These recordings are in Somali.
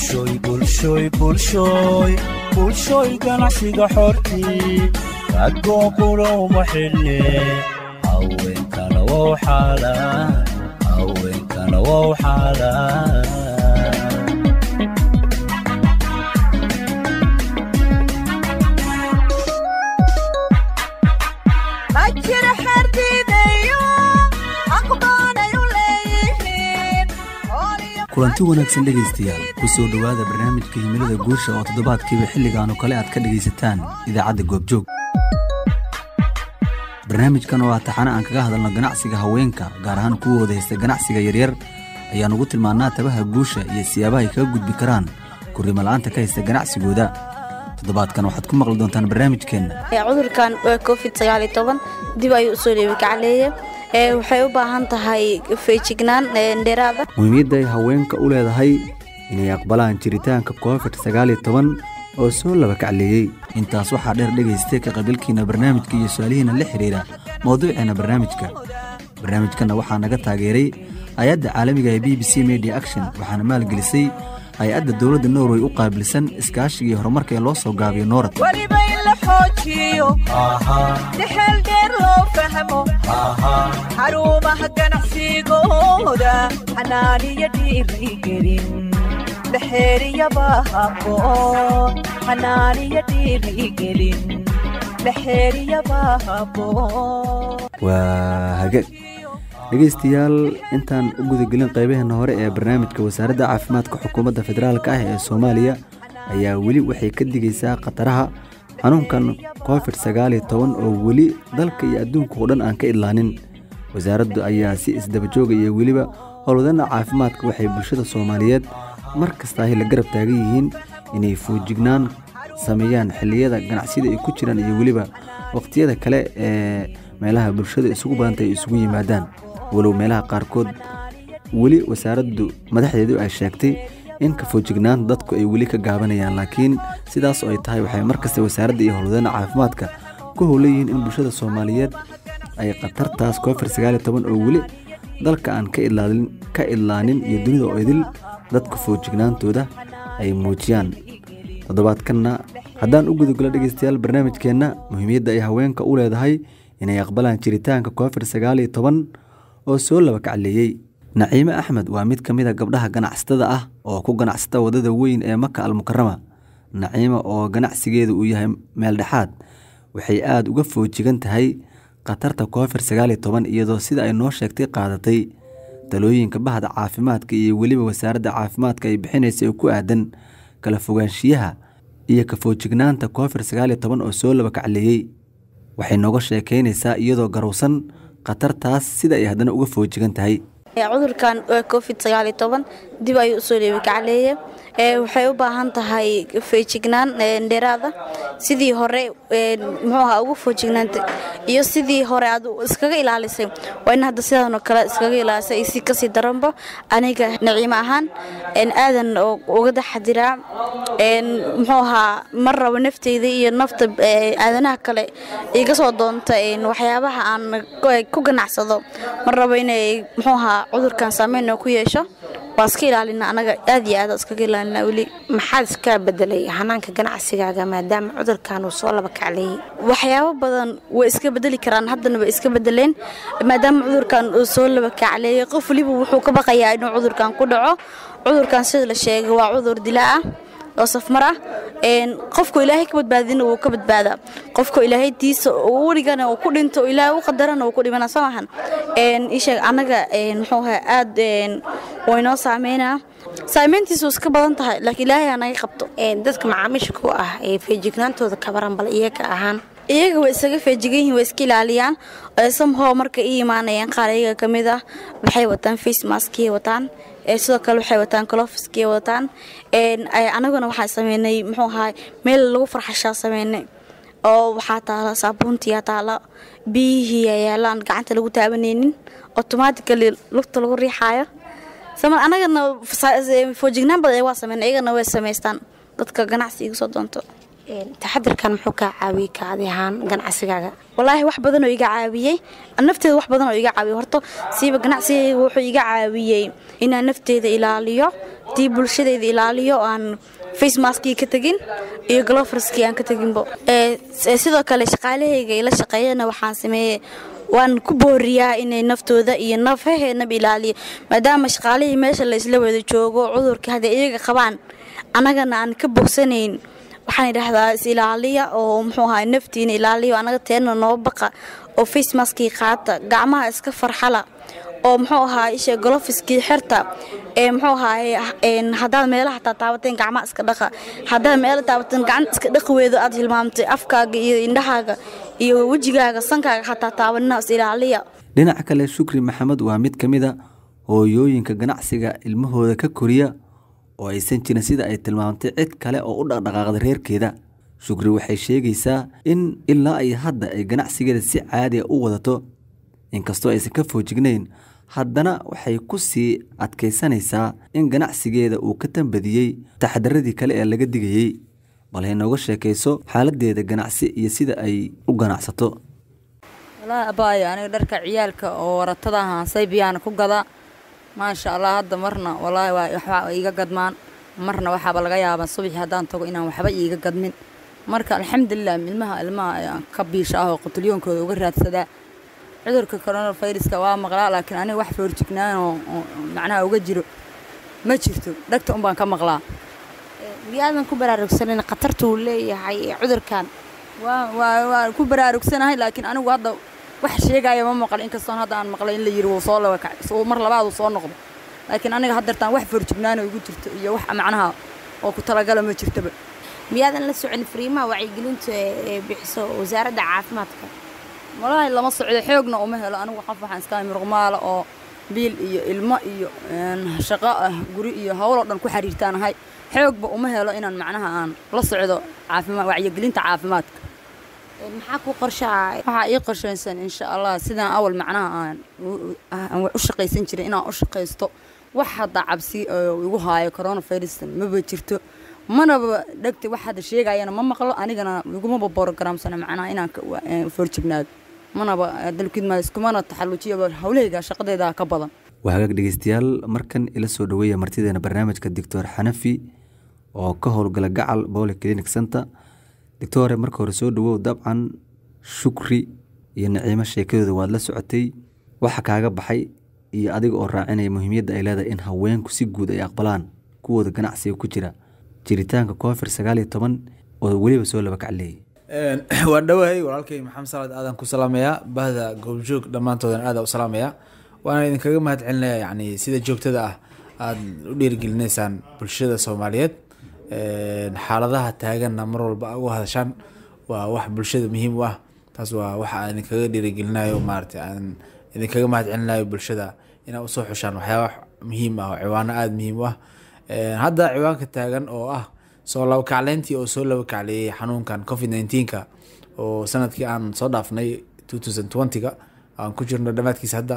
bulshoy bulshoy bulshoy bulshoy ganacsiga xortii ragoo qulowma xidhne haweenkana wow xaalaan haweenkana wow xaalaan kulanti wanaagsan dhegaystayaal ku soo dhowaada barnaamijka himilada guusha oo toddobaadkiiba xilligaanu kale aad ka dhegaysataan idaacadda goobjoog barnaamijkan oo ah taxane aan kaga hadalno ganacsiga haweenka gaar ahaan kuwooda haysta ganacsiga yaryar ayaan ugu tilmaannaa tabaha guusha iyo siyaabaha ay kaga gudbi karaan kurrimo la'aanta ka haysta ganacsigooda toddobaadkan waxaad ku maqli doontaan barnaamijkeenna cudurkan waa covid dib ayuu usoo dheebikacleeye waxay u baahan tahay feejignaan dheeraada muhiimiyadda ay haweenka u leedahay inay aqbalaan jiritaanka covid oo soo laba kacleeyey intaas waxaa dheer dhegaystay ka qabiilkiina barnaamijka iyo su-aalihiina la xidhiidha mawduuceena barnaamijka barnaamijkanna waxaa naga taageeray hay-adda caalamiga ee b b c media action waxaana maalgelisay hay-adda dowladda norway u qaabilsan iskaashigii horumarka ee loo soo gaabiyo noorad weliba in la xoojiyo dexeel dheer loo fahmo xarumaha ganacsigooda xanaaniyo dhiirigelin dhexeeriyaba haboon xanaaniyo dhiirigelin dhexeeriyaba haboon waa hagaag dhegaystayaal intaan u gudagelin qaybaheenna hore ee barnaamijka wasaaradda caafimaadka xukuumadda federaalka ah ee soomaaliya ayaa weli waxay ka digaysaa khataraha xanuunkan covid oo weli dalka iyo adduunka oo dhan aan ka idlaanin wasaaraddu ayaa si isdabajooga iyo weliba howlwadana caafimaadka waxay bulshada soomaaliyeed mar kastaahi la garab taagan yihiin inay foojignaan sameeyaan xilliyada ganacsiyada ay ku jiraan iyo weliba wakhtiyada kale ee meelaha bulshada isugu badanta ay isugu yimaadaan walow meelaha qaarkood weli wasaaraddu madaxdeedu ay sheegtay in ka foojignaan dadku ay weli ka gaabanayaan laakiin sidaas oo ay tahay waxay markasta wasaaradda iyo howlwadana caafimaadka ku howlayihiin in bulshada soomaaliyeed ay khatartaas covid oo weli dalka aan ka idlaanin iyo dunida oo idil dadka foojignaantooda ay muujiyaan toddobaadkanna haddaan u gudagalo dhegaystayaal barnaamijkeenna muhiimiyadda ay haweenka u leedahay inay aqbalaan jiritaanka covid oo soo laba kacleeyey naciime axmed waa mid ka mid a gabdhaha ganacsatada ah oo ku ganacsata waddada weyn ee maka almukarama naciime oo ganacsigeedu uu yahay meel dhexaad waxay aada uga foojigan tahay khatarta covid iyadoo sida ay noo sheegtay qaadatay talooyinka bahda caafimaadka iyo weliba wasaaradda caafimaadka ay bixinaysa ee ku aadan kala fogaanshiyaha iyo ka foojignaanta covid oo soo laba kacleeyey waxay nooga sheekaynaysaa iyadoo garowsan khatartaas sida ay haddana uga foojigan tahay cudurkan waa covid dib ayuu usoo dheebikacleeye waxay u baahan tahay feejignaan dheeraada sidii hore muxuuha ugu foojignaanta iyo sidii hore aad iskaga ilaalisay waa in hadda sidaanoo kale iskaga ilaalisay si kasii daranba aniga naciimo ahaan aadan uga daxadiraa muxuu ahaa mar rabo nafteyda iyo nafta aadanaha kale iga soo doonta waxyaabaha aan ku ganacsado mar rabo inay muxuu ahaa cudurkan saameyn oo ku yeesho waa iska ilaalina anaga aad iyo aad iskaga ilaalina weli maxaad iska bedelay hanaanka ganacsigaaga maadaama cudurkan uu soo laba kacleeyey waxyaabo badan way iska bedeli karaan haddana way iska bedeleen maadaama cudurkan uu soo laba kacleeyey qof weliba wuxuu ka baqayaa inuu cudurkan ku dhaco cudurkan sida la sheegay waa cudur dilaa ah oo safmar ah qofku ilaahay ka badbaadina wuu ka badbaadaa qofku ilaahay diisa werigana uu ku dhinto ilaahay u qadarana uu ku dhimana soo maahan isheeg annaga muxuu ahaa aad waynoo saameynaa saameyntiisu iska badan tahay laakiin ilaahay anaga qabto dadka macaamiisha ku ah ee feejignaantooda kabaran bal iyaga ahaan iyaga way isaga feejigan yihin way iska ilaaliyaan samhow marka ii imaanayaan qaar iyaga ka mid ah waxay wataan face maskiyay wataan sidoo kale waxay wataan colofiskiyay wataan anaguna waxaa sameynay muxuu ahaa meel lagu farxashaa sameynay oo waxaa taala saabuuntiyaa taala biyihii yaalaan gacanta lagu taabanaynin automatically lugta lagu riixaayo anagana foojignaan badan waa sameyn iyagana way samaystaan dadka ganacsi iga soo doonto taxadirkan muxuu kaa caawiyey kaadi ahaan ganacsigaaga walaahi wax badan oo iga caawiyey nafteeda wax badan oo iga caawiyey horta siiba ganacsigayga wuxuu iga caawiyey inaan nafteeda ilaaliyo tii bulshadeeda ilaaliyo aan face maskii ka tegin iyo gloverskii aan ka teginbo sidoo kale shaqaalahayga ila shaqeeyana waxaan sameeyey waan ku booriyaa inay naftooda iyo nafaheenaba ilaaliyo maadaama shaqaalihii meesha la isla wada joogo cudurka hadday iyaga qabaan annagana aan ka bogsanayn waxaan idhaahdaa is ilaaliya oo muxuu ahaa naftiina ilaaliyo annaga teena noo baqa oo face maskii qaata gacmaha iska farxala oo muxuu ahaa isha golofiskii xirta ee muxuu ahaa haddaad meelaha taa taabateen gacmaha iska dhaqa haddaad meela taabateen gacan iska dhaqi weydo aad hilmaamtay afkaaga iyo indhahaaga iyo wejigaaga sankaaga xataa taabanina is ilaaliya dhinaca kale shukri maxamed waa mid ka mid a hooyooyinka ganacsiga ilmahooda ka koriya oo aysan jirin sida ay tilmaamtay cid kale oo u dhaqdhaqaaqda reerkeeda shukri waxay sheegaysaa in ilaa ay hadda ay ganacsigeeda si caadiga u wadato inkastoo aysan ka foojignayn haddana waxay ku sii adkaysanaysaa in ganacsigeeda uu ka tambadiyey taxadaradii kale ee laga digayey bal hay nooga sheekayso xaaladdeeda ganacsi iyo sida ay u ganacsato walaahi abaayo aniga dharka ciyaalka oo waratada haasay biyaana ku gadaa maasha allah hadda marna walaahi waa waxba iiga gadmaan marna waxaaba laga yaabaa subaxii haddaan tago inaan waxba iiga gadmin marka alxamdulilah ilmaha ilmaha ayaan ka biisha ah oo qutulyoonkooda uga raadsadaa cudurka coronaviruska waa maqlaa laakiin aniga wax foorjignaan oo macnaha uga jiro ma jirto dhagta un baan ka maqlaa miyaadan ku baraarugsanin khatarta uu leeyahay cudurkan waa waa waa ku baraarugsanahay laakiin anigu hadda wax sheegaya ma maqal inkastoon hadda aan maqlay in la yiri wuu soo laba mar labaad uu soo noqdo laakiin aniga haddeertaan wax foorjignaanoo igu jirto iyo wax macnaha oo ku talagala ma jirtaba miyaadan la socon fariimaha wacyigelinta ee bixiso wasaaradda caafimaadka walaahi lama socdo xoogna uma helo anigu qof waxaan iska muruqmaala oo biil iyo ilmo iyo shaqo ah guri iyo howloo dhan ku xiriirtaanahay xoogba uma helo inaan macnaha aan la socdo caafimaad wacyigelinta caafimaadka maxaa ku qorshaa waxaa ii qorshaysan insha allah sidaan awal macnaha aan u shaqaysan jiray inaan u shaqaysto wax hadda cabsi oo igu haayo coronavirus maba jirto manaba dhegta wax hadda sheegayana ma maqlo anigana igumaba borogramsana macnaha inaan foorjignaado manaba dalkidma iskumana taxallujiyaba howlahayga shaqadeeda ka badan waa hagaag dhegeystayaal markan ila soo dhaweeya martideena barnaamijka doctor xanafi oo ka howlgala gacal bole clinic center doctore marka hore soo dhawow dabcan shukri iyo naciimo sheekadooda waad la socotay waxa kaaga baxay iyo adiga oo raacinaya muhiimiyadda ay leedahay in haweenku si guud ay aqbalaan kuwooda ganacsiga ku jira jiritaanka covid sagaal iyo toban oo weliba soo laba kacleeyay waan dhowahay walaalkay maxamed salaad aadan ku salaamayaa bahda goobjoog dhammaantoodan aada u salaamayaa waana idinkaga mahad celinaya yani sida joogtada ah aada u dhiirigelinaysaan bulshada soomaaliyeed xaaladaha taaganna mar walba uga hadashaan waa wax bulshada muhiim u ah taas waa waxa aan idinkaga dhiirigelinayo maarata aan idinkaga mahad celinayo bulshada inaad usoo xushaan waxyaaba muhiim ah oo ciwaano aada muhiim u ah hadda ciwaanka taagan oo ah soo laba kacleyntii oo soo laba kacleeyey xanuunkan covid nineteenka oo sanadkii aan soo dhaafnay two thousand twentyga aan ku jirno dhammaadkiisa hadda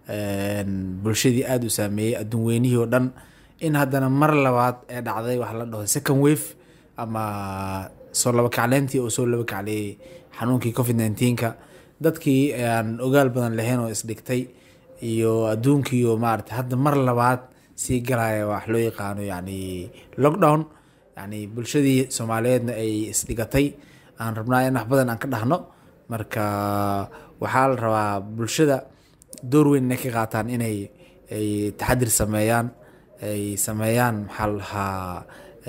bulshadii aada u saameeyey adduun weynihii oo dhan in haddana mar labaad ee dhacday waxa la dhaho second wave ama soo laba kacleyntii oo soo laba kacleeyey xanuunkii covid nineteenka dadkii aan ogaal badan lahayn oo isdhigtay iyo adduunkii oo maarata hadda mar labaad sii galaya wax loo yaqaano yani lockdown yani bulshadii soomaaliyeedna ay isdhigatay aan rabnaa in wax badan aan ka dhahno marka waxaa la rabaa bulshada door weyn inay ka qaataan inay ay taxadir sameeyaan ay sameeyaan maxaa la lahaa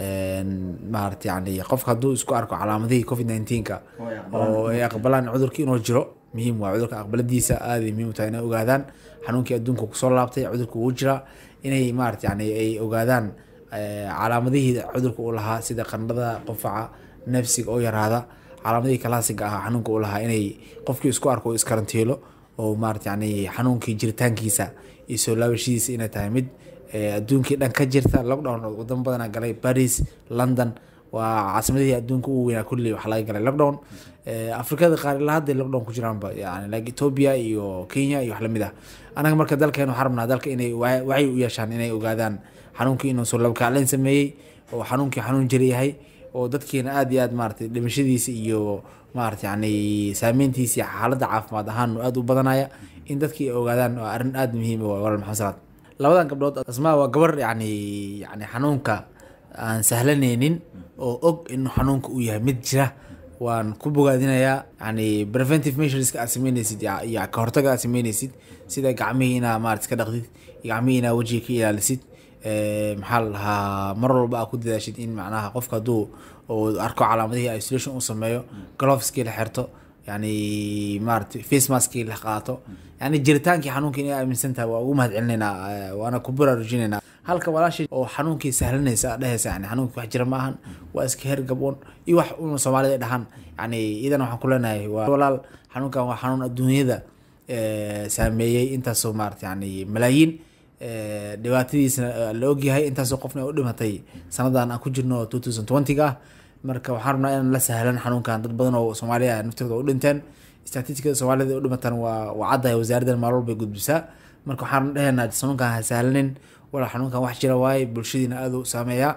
maarata yani qofka hadduu isku arko calaamadihii covid nineteenka oo ay aqbalaan cudurkii inuu jiro muhiim waa cudurka aqbaladiisa aaday muhiim u tahay inay ogaadaan xanuunkii adduunka kusoo laabtay cudurka uu jiraa inay maarata yani ay ogaadaan calaamadihii cudurka uu lahaa sida qandhada qufaca nafsiga oo yaraada calaamadihii kalaasiga ahaa xanuunka uu lahaa inay qofkii isku arko uu iskarantiilo oo maarata yani xanuunkii jiritaankiisa iyo soo laabashadiisa inay tahay mid adduunkii dhan ka jirta lockdown wadamo badana galay paris london waa caasimadihii adduunka ugu weynaa kulli wax laga galay lockdown afrikada qaar ilaa hadday lockdown ku jiraanba yani like ethiopia iyo kenya iyo wax lamid ah anaga marka dalkeenu waxaan rabnaa dalka inay wacyi u yeeshaan inay ogaadaan xanuunkii inuu soo labakacleyn sameeyey oo xanuunkii xanuun jiri yahay oo dadkiina aad iyo aad maaragtay dhimashadiisa iyo maarata yani saameyntiisa iyo xaaladda caafimaad ahaan aad u badanaya in dadkii ay ogaadaan waa arrin aad muhiim u ah walaal maxamed salaad labadan gabdhood asmaa waa gabar yani yani xanuunka aan sahlanaynin oo og in xanuunka uu yahay mid jira waan ku bogaadinayaa yani preventive measureska aad sameyneysid ya- iyo ka hortaga aad sameyneysid sida gacmihii inaa maarata iska dhaqdid gacmihii inaa wejiga ka ilaalisid Eh, maxaa la dhahaa mar walba aad ku dadaashid in macnaha qofka hadduu uu arko calaamadihii isolation uu sameeyo gloveskii la xirto yani maarata face maskii la qaato yani jiritaankii xanuunka inay aaminsan tahay waa ugu mahad celinaynaa eh, waana ku baraarujinaynaa halka walaashii oo xanuunkii sahlanaysa aad dhehaysa yani xanuunkii wax jira maahan waa iska hergaboon iyo wax una soomaalida ay dhahaan yani idan waxaan ku leenahay waa walaal xanuunkan waa xanuun adduunyada eh, saameeyey intaasoo maarata yani malaayiin eh, dhibaatadiisna eh, la ogyahay intaasoo qofna ay u dhimatay sanadan aan ku jirno two thousand twenty-ga ah marka waxaan rabnaa inaan la sahlan xanuunkan dad badan oo soomaaliya naftooda u dhinteen statistikada soomaalida ay u dhimataan waa waa caddahay wasaaraddan maalwal bay gudbisaa marka waxaan dhehaynaa xanuunkan ha sahlanin walaa xanuunkan wax jira waaye bulshadiina aad u saameeyaa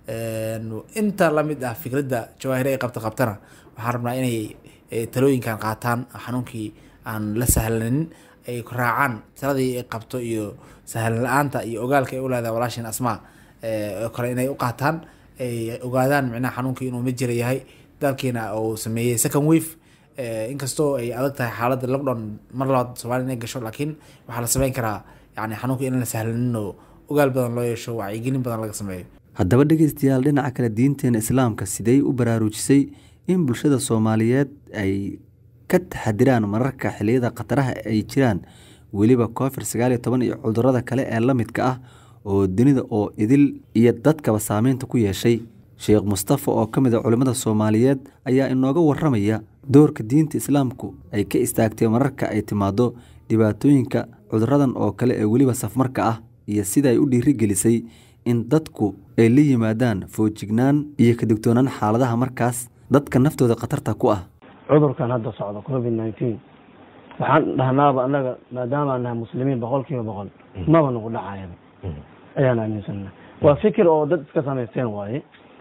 Een, inta lamid ah fikradda jawaahir ay qabta qabtana waxaan rabnaa inay eh, talooyinkan qaataan xanuunkii aan la sahlanin ay raacaan taladii ay qabto iyo sahlan la-aanta iyo ogaalka ay u leedahay walaashin asmaa eh, oo kale inay u qaataan ay ogaadaan micnaha xanuunkii inuu mid jira yahay dalkiina uu sameeyey second wave Eh, inkastoo ay adag tahay xaaladda lockdown mar labaad soomaaliya inay gasho laakiin waxaa la sameyn karaa yani xanuunka in la sahlanin oo ogaal badan loo yeesho wacyigelin badan laga sameeyo haddaba dhegeystayaal dhinaca kale diinteena islaamka sidey u baraarujisay in bulshada soomaaliyeed ay ka taxadiraan mararka xiliyada khataraha ay jiraan weliba covid sagaal iyo toban iyo cudurada kale ee la midka ah oo dunida oo idil iyo dadkaba saameynta ku yeeshay sheekh mustafa oo ka mid a culimmada soomaaliyeed ayaa inooga waramaya doorka diinta islaamku ay ka istaagtay mararka ay timaado dhibaatooyinka cuduradan oo kale ee weliba safmarka ah iyo sida ay u dhiirigelisay in dadku ay la yimaadaan foojignaan iyo ka digtoonaan xaaladaha markaas dadka naftooda khatarta ku ah cudurkan hadda socda covid nineteen waxaan dhahnaaba annaga maadaamaan nahay muslimiin boqol kiiba boqol maba nagu dhacayaba ayaan aaminsana waa fikir oo dad iska samaysteen waaye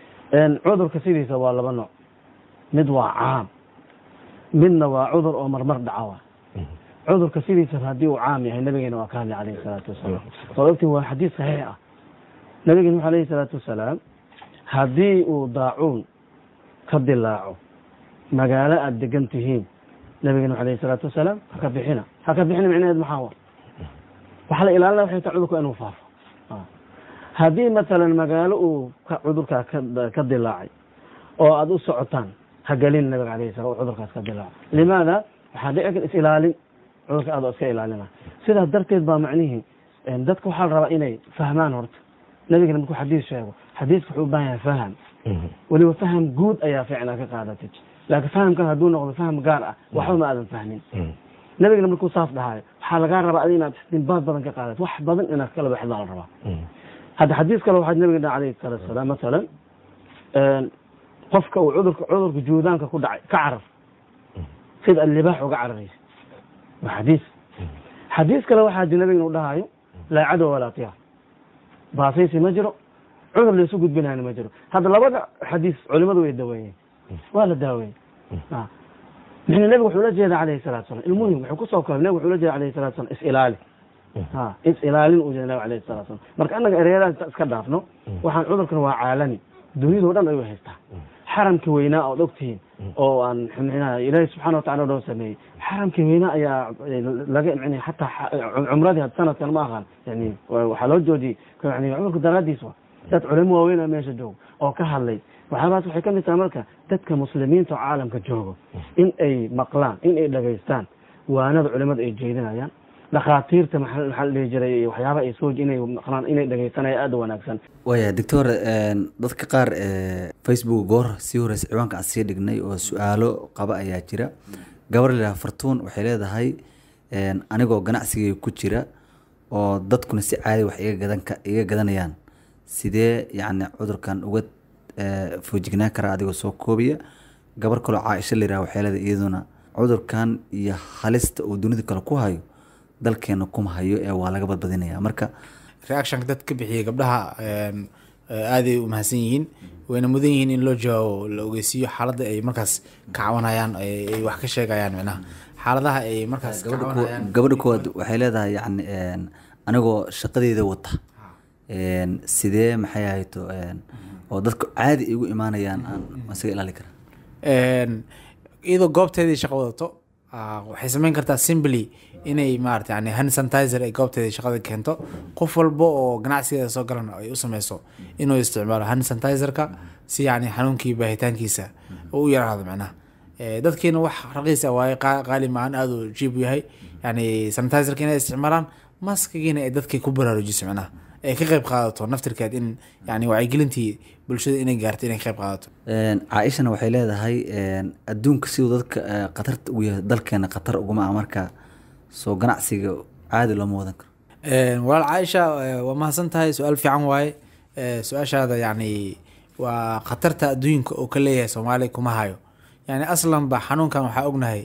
cudurka sidiisa waa laba nooc mid waa caam midna waa cudur oo marmar dhaca wa cudurka sidiisa haddii uu caam yahay nabigeena waa ka hadlay calayhi salaatu wasalaam soo ogtiin waa xadiis saxiix ah nabigeena wuxuu alayhi salaatu wasalaam haddii uu daacuun ka dilaaco magaalo aada degan tihiin nabigeena wuxuu alayhi salaatu wasalaam haka bixina haka bixina micnaheed maxaa wa waxaa la ilaalinaya waxay tahay cudurku inuu faafo haddii matalan magaalo uu ka- cudurkaa ka- ka dilaacay oo aada u socotaan ha gelin nabiga alayhi salam cudurkaas ka dilaaco limaada waxaa dhici kar is ilaalin cudurka aad oo iska ilaalina sidaas darteed baa macnihii dadka waxaa la rabaa inay fahmaan horta nabigana markuu xadiis sheego xadiiska wuxuu u baahan yahay faham weliba faham guud ayaa fiicnaa ka qaadatay laakiin fahamkan hadduu noqdo faham gaar ah waxba ma aadan fahmin nabigana markuu saas dhahayo waxaa lagaa rabaa adi inaad istinbaad badan ka qaadato wax badan inaad kala baxdaa la rabaa hadda xadiis kale waxaa nabiga dhaha alayhi salaatu wasalaam masalan qofka uu cudurka cudurka juudaanka ku dhacay ka carar sida libaax uga cararaysa waa xadiis xadiis kale waxaa jira nabiga uu dhahayo laa cadow walaa tiyaar baasaysi ma jiro cudur laysu gudbinayna ma jiro hadda labada xadiis culimadu way daweeyeen waa la daaweeyey mixna nabiga wuxuu la jeeda alayhi salatu wasalam ilmuhim wuxuu kusoo koobay nabiga wuxuu la jeeda alayhi salatu wasalam is ilaali ha is ilaalin uu jeeda nabiga alayhi salatu wasalam marka annaga ereyadaas inta iska dhaafno waxaan cudurkan waa caalami duniyadoo dhan ayuu haystaa xaramkii weynaa ood ogtihiin oo aan mxnaha ilaahi subxaana watacala noo sameeyey xaramkii weynaa ayaa laga mn xataa cumradii had sanadkan ma aqaan yani waxaa loo joojiyey yani cudurka daraadiis wa dad culamo waaweyn oo meesha joogo oo ka hadlay waxyaabahaas waxay kamid tahay marka dadka muslimiinta oo caalamka joogo in ay maqlaan in ay dhagaystaan waanada culimada ay jeedinayaan dhakhaatiirta maxaa maxaa la dhihi jiray waxyaaba ay soo inay maqlaan inay dhagaysanaya aada u wanaagsan waaya doctor dadka qaar facebook goor sii horeysa ciwaanka aan sii dhignay oo su-aalo qaba ayaa jira gabar lilaha fartuun waxay leedahay anigoo ganacsigay ku jira oo dadkuna si caadi wax iga gadan ka iga gadanayaan sidee yacni cudurkan uga foojignaan karaa adigoo soo koobiya gabar kaloo caaisho layiraha waxay leedahay iyaduna cudurkan iyo halista uu dunida kale ku hayo dalkeena kuma hayo ee waa laga badbadinaya marka reactionka dad ka bixiyay gabdhaha Eh, aaday u mahadsan yihiin wayna mudan yihiin in loo jawaabo la ogeysiiyo xaaladda ay markaas ka cawanayaan ay ay wax ka sheegayaan micnaha xaaladaha ay markaas ka gabadha cawanayaan kuwa- gabadha koowaad waxay leedahay yani een, anigoo shaqadeeda wata een, sidee maxay ahayto een, oo dadka caadi igu imaanayaan aan isaga ilaali kara Een, iyadoo goobteedii shaqo wadato ah, waxay sameyn kartaa simply inay maarata yani hand sanitizer ay goobteedii shaqada keento qof walba oo ganacsigeeda soo galana ay u sameyso inuu isticmaalo hand sanitizerka si yani xanuunkii baahitaankiisa uu u yaraado macnaha Eh, dadkiina wax raqiis ah waaye qaa- qaali maahan aada u jiib u yahay yani sanitizerka inay isticmaalaan maskigiina ay dadkii ku baraarujiso macnaha ay ka qayb qaadato naftirkeed in yani wacyigelintii bulshada inay gaarto inay ka qayb qaadato Een, caaishana waxay leedahay een, adduunka siduu dadka eh, khatarta ugu yahay dalkeena khatar uguma ah marka soo ganacsiga caadi looma wadan karo Een, walaal caaisha eh, waa mahadsan tahay su-aal fiican waaye Eh, su-aashaada yani waa khatarta adduunka oo ka leeyahay soomaaliya kuma hayo yani aslanba xanuunkan waxaa ognahay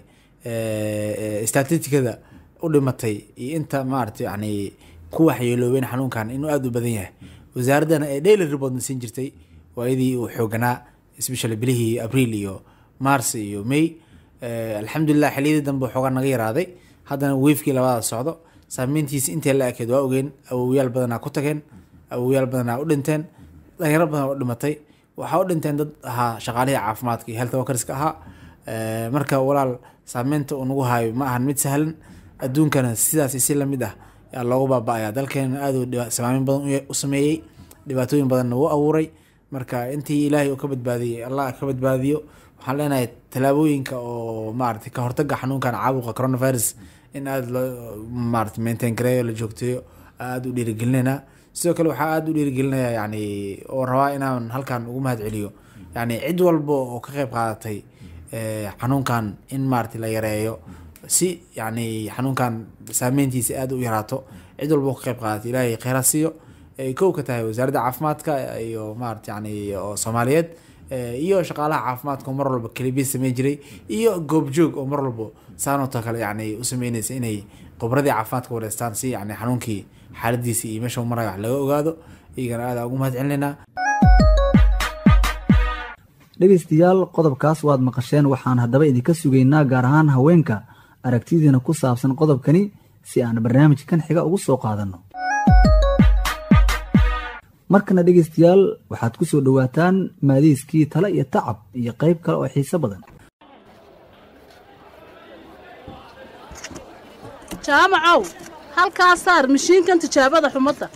statistikada u dhimatay iyo inta maarata yani ku waxyeeloobeen xanuunkan inuu aada u badan yahay wasaaraddana ay daily reportna siin jirtay waayadii uu xooganaa especially bilihii abriil iyo mars iyo may Eh, alxamdulilah xiliyadii dambe xoogaa naga yaraaday haddana weefkii labada socdo saameyntiisa intee la ekeed waa ogeen awowyaal badanaa ku tageen awowyaal badanaa u dhinteen dhalinyaro badan u dhimatay waxaa u dhinteen dad ahaa shaqaalihii caafimaadka iyo health workerska ahaa Eh, marka walaal saameynta uu nagu hayo ma ahan mid sahlan adduunkana sidaas si lamid ah yaa loogu baaba'aya dalkeena aad uu dhiba- saameyn badan u ye- u sameeyey dhibaatooyin badanna wuu abuuray marka intii ilaahay uu ka badbaadiyey allah ka badbaadiyo waxaan leenahay tallaabooyinka oo maarata ka hortaga xanuunkan caabuqa coronavirus in aada loo maarata maintain gareeyo la joogteeyo aada u dhiirigelinaynaa sidoo kale waxaa aada u dhiirigelinaya yani oo rabaa inaan halkan ugu mahad celiyo yani cid walba oo ka qayb qaadatay eh, xanuunkan in maarata la yareeyo si yani xanuunkan saameyntiisa aada u yaraato cid walba oo ka qayb qaadatay ilaahay kheyra siiyo ay kow ka tahay wasaaradda caafimaadka iyo maarata yani oo soomaaliyeed eh, iyo shaqaalaha caafimaadka oo mar walba kelibiis sameyn jiray iyo goobjoog oo mar walba saanoo kale yani u sameynaysa inay khubradii caafimaadka wareystaan si yani xanuunkii xaaladiisa iyo meesha uu marayo wax laga ogaado iyagana aada ugu mahad celinaynaa dhegaystayaal qodobkaas waad maqasheen waxaan haddaba idinka sugaynaa gaar ahaan haweenka aragtidiina ku saabsan qodobkani si aan barnaamijkan xiga ugu soo qaadanno markana dhegaystayaal waxaad ku soo dhowaataan maadiiskii tale iyo tacab iyo qayb kale oo xiiso badan jaamacow halkaa saar mishiinkan tijaabada xumadda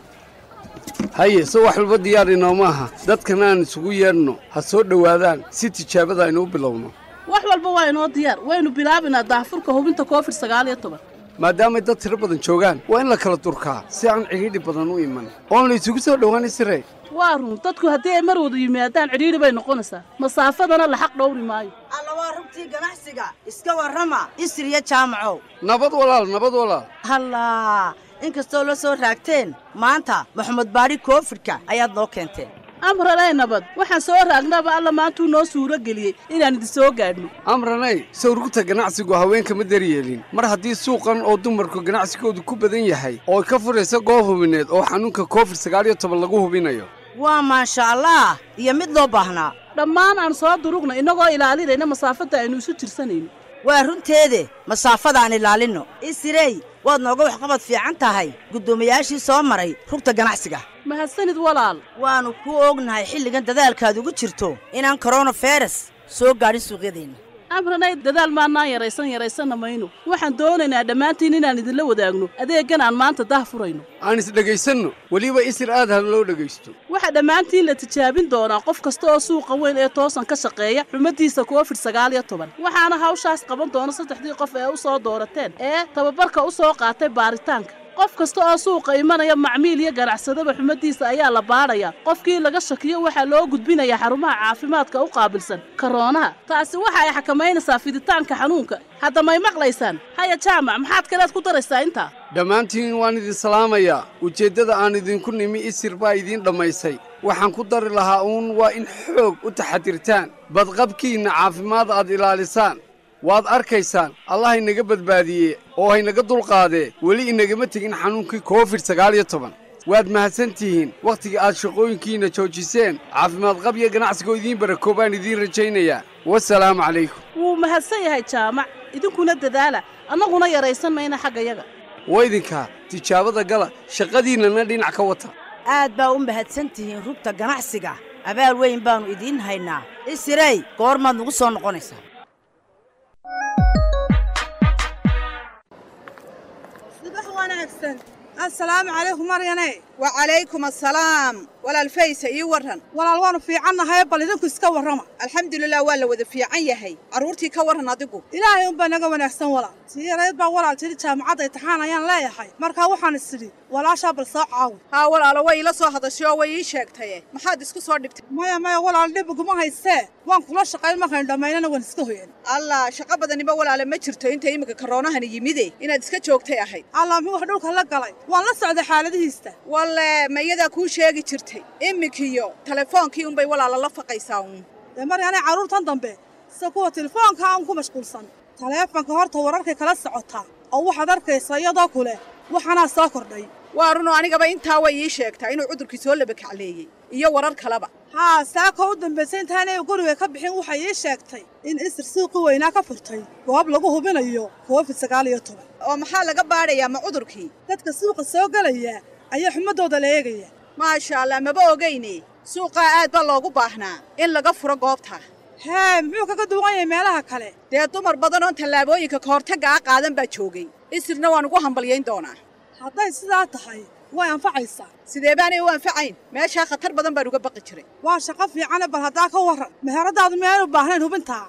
haye se wax walba diyaar inooma aha dadkan aan isugu yeedhno ha soo dhowaadaan si tijaabada aynu u bilowno wax walba waa inoo diyaar waynu bilaabinaa daahfurka hubinta covid sagaal iyo toban maadaamay dad tiro badan joogaan waa in la kala durkaa si aan cidhiidhi badan u iman oon la isugu soo dhowaan sire waa run dadku haddii ay mar wada yimaadaan cidhiidhi bay noqonaysaa masaafadana la xaq dhowri maayo alla waa rugtii ganacsiga iska warrama isriya jaamacow nabad walaal nabad walaal hallaa inkastoo la soo raagteen maanta maxamed baadhi koofidhka ayaad noo keenteen amranay nabad waxaan soo raagnaba alla maantuu noo suuro geliyey inaan idin soo gaadhno amranay sawrugta ganacsigu haweenka ma daryeelin mar haddii suuqan oo dumarku ganacsigoodu ku badan yahay oo ka furaysa goob hubineed oo xanuunka covid sagaal iyo toban lagu hubinayo waa maasha allah iyo mid loo baahnaa dhammaan aan soo durugna innagoo ilaalinayna masaafadda aynu isu tirsanayno waa runteede masaafadaan ilaalinno isirey waad nooga waxqabad fiican tahay guddoomiyaashii soo maray rugta ganacsiga mahadsanid walaal waannu ku ognahay xilligan dadaalkaad ugu jirto inaan koronavirus soo gaadhin suuqyadeenna amranay dadaal maannaan yaraysan yaraysanna mayno waxaan doonaynaa dhammaantiin inaan idinla wadaagno adeeggan aan maanta dah furayno aan isdhegaysanno weliba isir aad ha loo dhegaysto waxaa dhammaantiin la tijaabin doonaa qof kasta oo suuqa weyn ee toosan ka shaqeeya xumaddiisa covid sagaal iyo toban waxaana hawshaas qaban doona saddexdii qof ee u soo doorateen ee tababarka u soo qaatay baaritaanka qof kasta oo suuqa imanaya macmiil iyo ganacsadaba xumaddiisa ayaa la baadhayaa qofkii laga shakiyo waxaa loo gudbinayaa xarumaha caafimaadka u qaabilsan karoonaha taasi waxa ay xakamaynaysaa fiditaanka xanuunka hadda may maqlaysaan haya jaamac maxaad kaleed ku daraysaa intaa dhammaantiin waan idin salaamayaa ujeeddada aan idinku nimi isir baa idiin dhammaysay waxaan ku dari lahaa uun waa in xoog u taxadirtaan badqabkiinna caafimaad aad ilaalisaan waad arkaysaan allah inaga badbaadiye oo haynaga dulqaadee weli inagama tegin xanuunkii covid sagaal iyo toban waad mahadsan tihiin wakhtiga aad shaqooyinkiinna joojiseen caafimaad qab iyo ganacsigoo idiin barakoo baan idiin rajaynayaa wasalaamu calaykum wuu mahadsan yahay jaamac idinkuna dadaala annaguna yaraysan mayna xaggayaga waydinkaa tijaabada gala shaqadiinnana dhinac ka wata aad baa u mahadsan tihiin rugta ganacsiga abaal weyn baannu idiin haynaa isirey goormaad nagu soo noqonaysaa subax wanaagsan assalaamu calaykum maryane wacalaykum assalaam walaal faysa ii warran walaal waanu fiicannahay bal idinku iska warrama alxamdulilah waa la wada fiican yahay carruurtii ka warran adigu ilaahay unbaa naga wanaagsan walaal tii yarayd baa walaal tiri jaamacadda imtixaan ayaan leeyahay markaa waxaan isidhi walaashaa bal soo caawi haa walaalo way ila soo hadashay oo way ii sheegtaye maxaad isku soo dhibtay maya maya walaal dhib iguma haystee waan kula shaqayn markaynu dhammaynana waan iska hoyan allah shaqo badaniba walaale ma jirto inta iminka karoonahani yimide inaad iska joogtay ahayd allah muxuu wax dhulka la galay waan la socday xaaladihiista walle ma iyadaa kuu sheegi jirtay iminkiyo telefoonkii unbay walaala la faqaysaa uun dee maryaanay carruurtan dambe sida kuwa telefoonka aan ku mashquulsan taleefanka horta wararkay kala socotaa oo waxaad arkaysaa iyadoo kule waxaanaa soo kordhay waa runoo anigaba intaa way ii sheegtaa inuu cudurkii soo labakacleeyey iyo warar kaleba haa saakoo u dambaysay intaanay guriga ka bixin waxay ii sheegtay in isir suuqi weynaa ka furtay goob lagu hubinayo koofid sagaal iyo toban oo maxaa laga baadhayaa ma cudurkii dadka suuqa soo gelaya ayaa xumadooda la eegaya maasha allah maba ogayne suuqaa aad baa loogu baahnaa in laga furo goobta hee muxuu kaga duwan yahay meelaha kale dee dumar badan oon tallaabooyinka ka hortagga a qaadan baa joogay isirna waan ugu hambalyayn doonaa hadday sidaa tahay way anfacaysaa sidee baanay u anfacayn meeshaa khatar badan baan uga baqi jiray waa shaqo fiicane bal haddaa ka warran meheradaadu miyaan u baahnayn hubintaa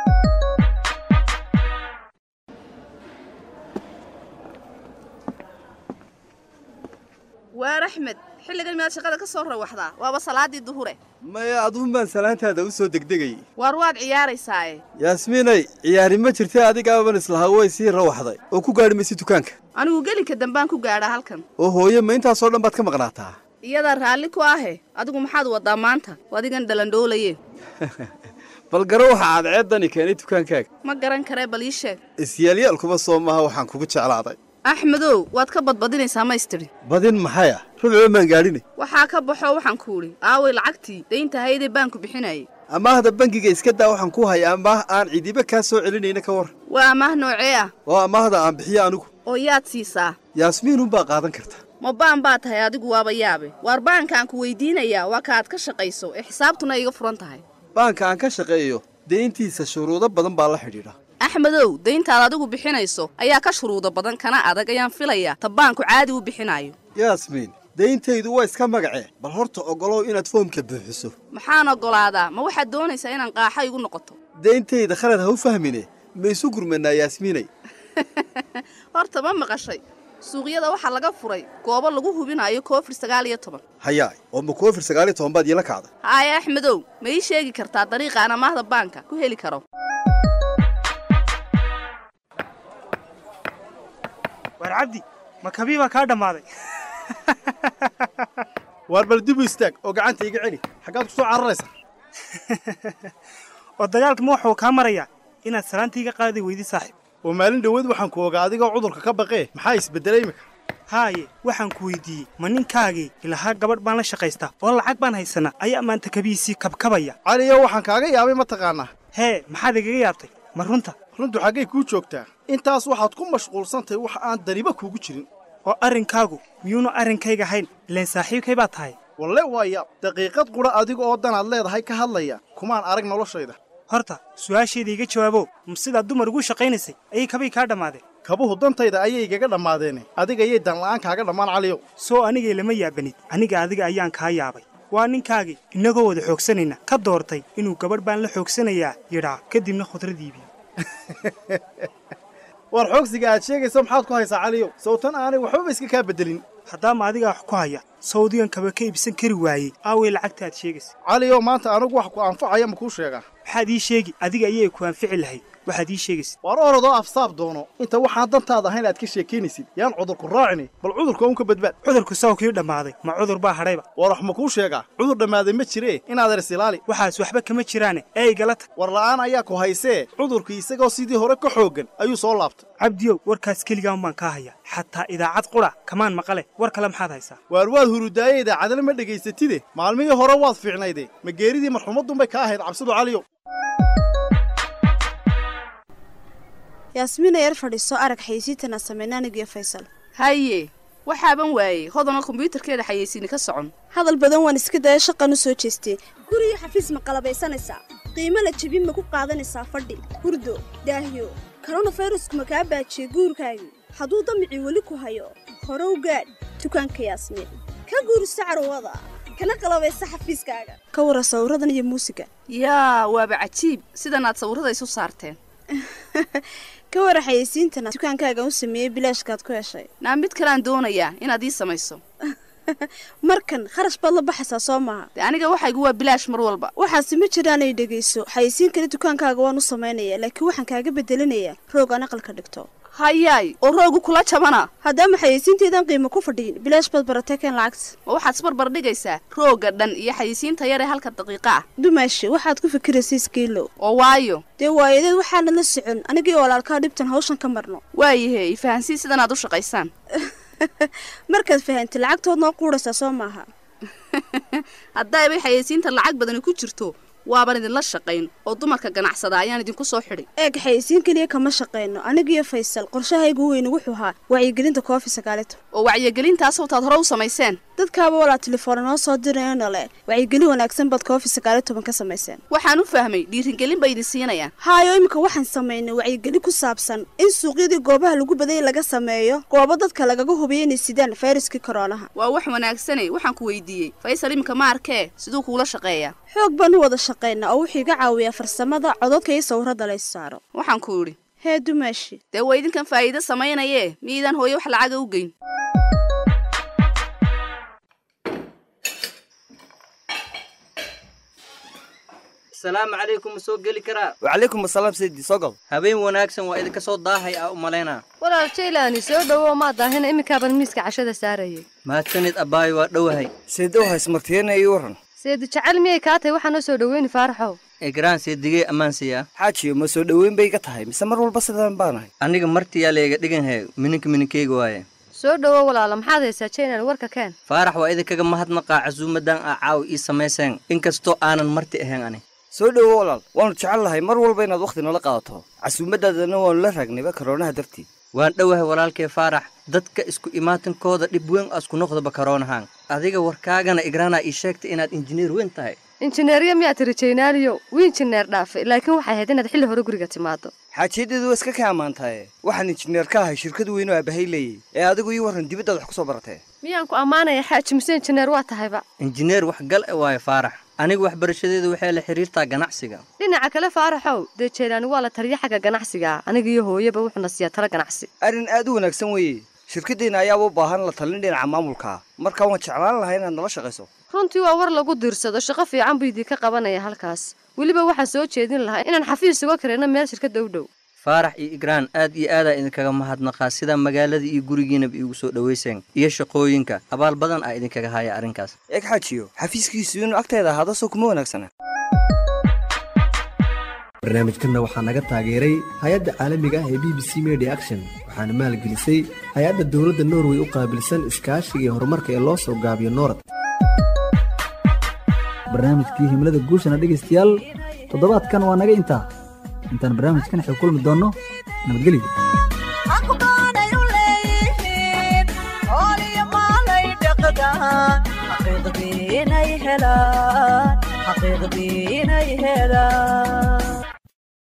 waar axmed xilligan miyaad shaqada ka soo rawaxdaa waaba salaaddii duhure maya aduun baan salaantaada u soo degdegayay waar waad ciyaaraysaaye yaasmiinay ciyaari ma jirtay adigaaban islahaa way sii rawaxday oo ku gaadhi maysi dukaanka anigu gelinka dambaan ku gaadhaa halkan oo hooye ma intaasoo dhan baad ka maqnaataa iyadaa raalli ku ahe adigu maxaad waddaa maanta adigan dhalandhoolaye bal garo waxa cadceeddani keenay dukaankaaga ma garan karee bal ii sheeg isyaalyaal kuma soo maaha waxaan kugu jeclaaday axmedow waad ka badbadinaysaa maystiri badin maxay ah rubcoo maan gaadhinay waxaa ka baxoo waxaan ku idhi aaway lacagtii daynta haydee baanku bixinayay amaahda bangiga iska daa waxaan ku haya amaah aan cidiba kaa soo celinayna ka war waa amaah noocee ah oo amaahda aan bixiyo anigu oo yaad siisaa yaasmiinunbaa qaadan karta ma baan baa tahay adigu waaba yaabe waar baankaan ku weydiinayaa waa ka aad ka shaqayso ee xisaabtuna iga furan tahay baanka aan ka shaqeeyo deyntiisa shuruudo badan baa la xidhiidha axmedow dayntaad adigu bixinayso ayaa ka shuruudo badan kana adag ayaan filayaa ta baanku caadi u bixinayo yaasmiin dayntaydu waa iska magacee bal horta oggolow inaad foomka buuxiso maxaan oggolaadaa ma waxaad doonaysaa inaan qaaxa igu noqoto dayntayda khalad ha u fahmine ma isu gurmanaa yaasmiinay horta ma maqashay suuqyada waxaa laga furay goobo lagu hubinayo koofir sagaal iyo toban hayaay oo ma koofir sagaal iyo toban baad iila kacday haaya axmedow ma ii sheegi kartaa dariiqa aan amaahda baanka ku heli karo waar cabdi ma kabii baa kaa dhammaaday waar bal dib u istaag oo gacanta iga celi xaggaad ku soo cararaysaa oo dagaalkama waxuu kaa marayaa inaad salaantiiga qaadi weydi saaxiib oo maalin dhoweed waxaan ku ogaa adigoo cudurka ka baqee maxaa isbeddelay imika haaye waxaan ku weydiiyey ma ninkaagii ilahaa gabadh baan la shaqaystaa oo lacag baan haysanaa ayaa maanta kabihiisii kabkabaya caliyo waxaan kaaga yaabay ma taqaanaa hee maxaad igaga yaabtay ma runta runtu xaggay kuu joogtaa intaas waxaad ku mashquulsantahay wax aan daniba kuugu jirin oo arrinkaagu miyuunu arrinkayga hayn ileen saaxiibkay baa tahay walle waa yaab daqiiqad qudha adiga oo danaad leedahay ka hadlaya kumaan arag noloshayda horta su'aashayda iga jawaabo ma sidaad dumar ugu shaqaynaysay ayay kabay kaa dhammaadeen kabuhu dantayda ayay igaga dhammaadeene adiga ayay danla'aan kaaga dhammaan caliyow soo anigay lama yaabanid aniga adiga ayaan kaa yaabay waa ninkaagii innagoo wada xoogsanayna ka doortay inuu gabadh baan la xoogsanayaa yidhaa kadibna khudrad iibiyo war xoogsiga aad sheegayso maxaad ku haysaa caliyow sawtan aanay waxbaba iska kaa beddelin haddaama adigaa wax ku haya sawdigan kaba ka iibsan kari waayey aaway lacagta aad sheegaysa caliyow maanta anigu wax ku anfacaya ma kuu sheegaa maxaad ii sheegi adiga ayay ku anfici lahayd waxaad ii sheegaysid waar orodoo afsaab doono inta waxaan dantaada ahayn aad ka sheekaynaysid yaan cudurku raacini bal cudurka uun ka badbaad cudurku saw kii dhammaaday ma cudur baa hadhayba war wax ma kuu sheegaa cudur dhammaaday ma jiree inaad eres ilaali waxaas waxba kama jiraane ee igala tag war la'aan ayaa ku haysee cudurkii isagoo sidii hore ka xooggan ayuu soo laabtay cabdiyow warkaas keligaan baan kaa hayaa xataa idaacad qudha kamaan maqale war kale maxaad haysaa waar waad hurudaaye idaacadana ma dhegaysatide maalmihii hore waad fiicnayde ma geeridii marxumadunbay ka ahayd cabsidu caliyow yaasmiina yar fadhiiso arag xayeysiintana sameyna anigiyo faysal haye waxaaban waayey hodana kombyuutarkeeda xayeysiini ka socon hadal badan waan iska daya shaqan u soo jeestay guriyo xafiis ma qalabaysanaysaa qiimo la jebin ma ku qaadanaysaa fadhi hurdo daahyo koronafirasku ma kaa baajiyey guurkaagii hadduu damicii weli ku hayo hore u gaadh dukaanka yaasmiin ka guurso carwada kana qalabaysa xafiiskaaga ka wara sawiradan iyo muusiga yaa waaba cajiib sidan aad sawirada isu saarteen ka wara xayeysiintana dukaankaaga u sameeyey bilaashkaad ku heshay naa mid kaleaan doonayaa inaad ii samayso markan kharash baad la baxaysaa soo maaha de aniga waxaygu waa bilaash mar walba waxaase ma jiraanay dhegayso xayeysiin kale dukaankaaga waan u samaynayaa laakiin waxaan kaaga bedelinayaa roog aan aqalka dhigto hayaay oo roogu kula jabana haddaama xayeysiinteedaan qiimo ku fadhiyin bilaash baad baratay keen lacagta ma waxaad isbarbar dhigaysaa roogga dhan iyo xayeysiinta yar ee halka daqiiqa ah dumaashi waxaad ku fikiraysa iskiilow oo waayo dee waayadeed waxaana la socon anigii walaalkaa dhibtan hawshan ka marno waayahe ifahansii sidan aad u shaqaysaan markaad fahantay lacagtood noo quudhaysaa soo maaha haddaybay xayeysiinta lacag badani ku jirto waaban idinla shaqayn oo dumarka ganacsada ayaan idinku soo xidhay eeg xayeysiin keliya kama shaqayno anigiyo faysal qorshahaygu weyne wuxuu ahaa wacyigelinta koofi sagaalito oo wacyigelintaas wataad hore u samayseen dadkaaba walaa telefoona noo soo dirayno le wacyigelin wanaagsan baad koofi sagaaliyo toban ka samayseen waxaan u fahmay dhiirigelin bay idin siinayaan haayo iminka waxaan samaynay wacyigelin ku saabsan in suuqyadii goobaha lagu badayay laga sameeyo goobo dadka lagaga hubiyo inay sidaan fayraskii koroonaha waa wax wanaagsane waxaan ku weydiiyey faysal iminka ma arkee siduu kuula shaqeeyaa xoog baan u wada shaqaynaa oo wuxuu iga caawiyaa farsamada cododka iyo sawirada lays saaro waxaan ku idhi hee dumaashi dee waa idinkan faa'iido samaynayee miidaan hooye wax lacaga u geyn asalaamu calaykum ma soo geli karaa wacalaykum asalaam saydi soo gal habeen wanaagsan waa idinka soo daahay aa u malaynaa walaal jaylaani soo dhowow maa daahina iminkaaban miiska cashada saarayay mahadsanid abbaayo waa dhowahay saydow haysmartiyana ii waran seedi jecel miyay kaa tahay waxaa noo soo dhoweyni faaraxow egraan seedigee ammaansiyaa xaajiyo ma soo dhoweyn bay iga tahay mise mar walba sidaan baanahay aniga martiyaa leega dhiganhee mininka mininkeyga waaye soo dhowow walaala maxaad haysaa jaylan warka keen faarax waa idinkaga mahadnaqaa casuumadan aa caaw ii samayseen inkastoo aanan marti ahayn ani soo dhowo walaal waannu jecel lahay mar walba inaad wakhti nala qaadato casuumaddaadana waannu la raagnayba karoonaha dartii waan dhowahay walaalkee faarax dadka isku imaatinkooda dhib weyn asku noqdaba karoonahaan adiga warkaagana igraanaa ii sheegtay inaad injineer weyn tahay injineerya miyaa tiri jaynaaliyo wii injineer dhaafe laakiin waxay ahayd inaad xilli hore guriga timaado xaajiyadeedu waa iska ka ammaantaye waxaan injineer ka ahay shirkad weyn oo aabahay leeyay ee adigu ii warran dibaddaad wax ku soo baratee miyaan ku ammaanaya xaaji mise injineer waa tahayba injineer wax gal e waayo faarax aniga waxbarashadeedu waxay la xidhiirtaa ganacsiga dhinaca kale faaraxow dee jaylaani waa la taliya xagga ganacsiga aniga iyo hooyaba wuxuuna siiyaa tala ganacsi arrin aad u wanaagsan weeye shirkaddeenna ayaaba u baahan la talin dhinaca maamulkaa marka waan jeclaan lahay inaad nala shaqayso runtii waa war lagu diirsado shaqo fiican buu idinka qabanaya halkaas weliba waxaan soo jeedin lahaa inaan xafiis uga karayno meel shirkadda u dhow faarax iyo igraan aad iyo aadaa idinkaga mahadnaqaa sida magaalada iyo gurigiinaba iigu soo dhowayseen iyo shaqooyinka abaal badan aa idinkaga haya arrinkaas eeg xaajiyo xafiiskiisu inuu agteeda ahaado soo kuma wanaagsana barnaamijkanna waxaa naga taageeray hay-adda caalamiga ah ee b b c media action waxaana maalgelisay hay-adda dowladda norway u qaabilsan iskaashiga iyo horumarka ee loo soo gaabiyo noorad barnaamijkii himlada guushana dhegaystayaal toddobaadkan waa naga intaa intaan barnaamijkan xig kulmi doonno nabadgelyo xaqiiqdii inay helaan xaqiiqdii inay helaan